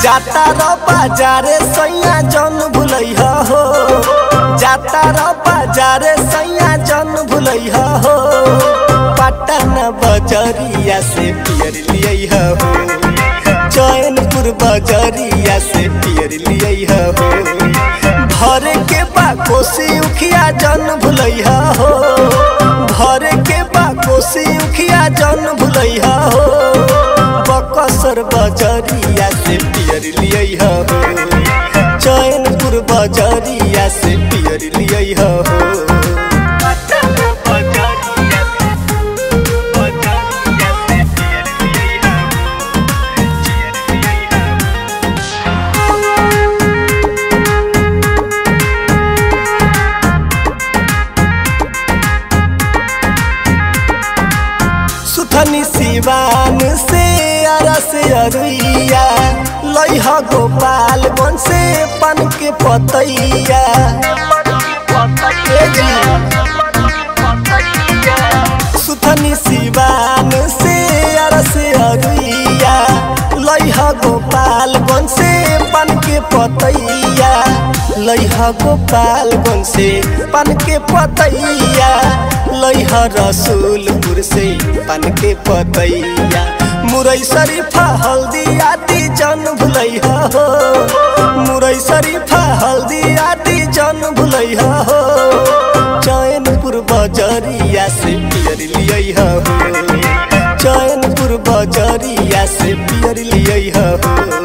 जाता र बाजारे सैया जन भुलैहा हो जाता र बाजारे सैया जन भुलैहा हो पटना बजरिया से पियर लिया हो चैनपुर बजरिया से पियर लिया हो भर के बा कोसी उखिया जन भुलैहा हो भर के बा कोसी उखिया जन भुलैहा हो बकसर बजरिया से पियर लिया हो चैनपुर बजरिया से पियर लिया हो सुथनी सिवान से अरस अरुइया लैह गोपाल बन से पन के पतैया ए जी। सुथनी सिवान से अरस अरुइया लैह गोपाल बन से पन के पतैया लैह गोपाल बन से पन के पतैया लैह रसूलपुर से पन के पतैया मुरई शरीफा हल्दी आदि जन भुलैहा हो मुरई शरीफा हल्दी आदि जन भुलैहा हो चैनपुर बजरिया से पियर लिया हो चैनपुर बजरिया से पियर लिया हो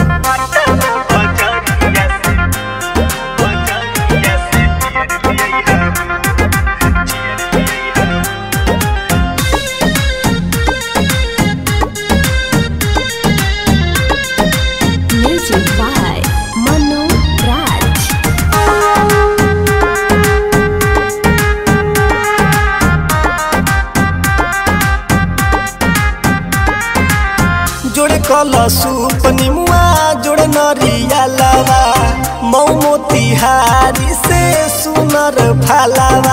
Music by Manu Raj. जोड़े कलसु पनिमुआ जोड़े नरिया लावा मौ मोतिहारी से सुनर फालावा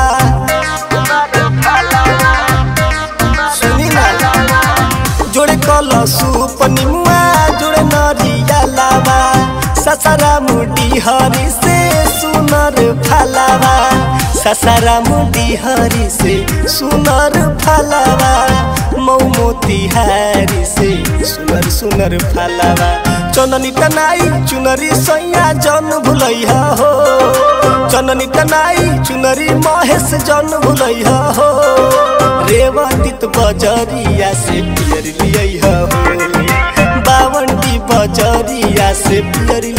सुनी ना जोड़े कलसु पनिमुआ जोड़े नरिया लावा ससरा मुडी हरी से सुनर फालावा ससरा मुडी हरी से सुनर फालावा मौ मोतिहारी से सुनर सुनर फालावा चननी टनाई चुनरी सैया जन भुलैहा हो चननी टनाई चुनरी महेश जन भुलैहा हो रेवतीत बजरिया से पियर लिया हो बावंडी बजरिया से पियर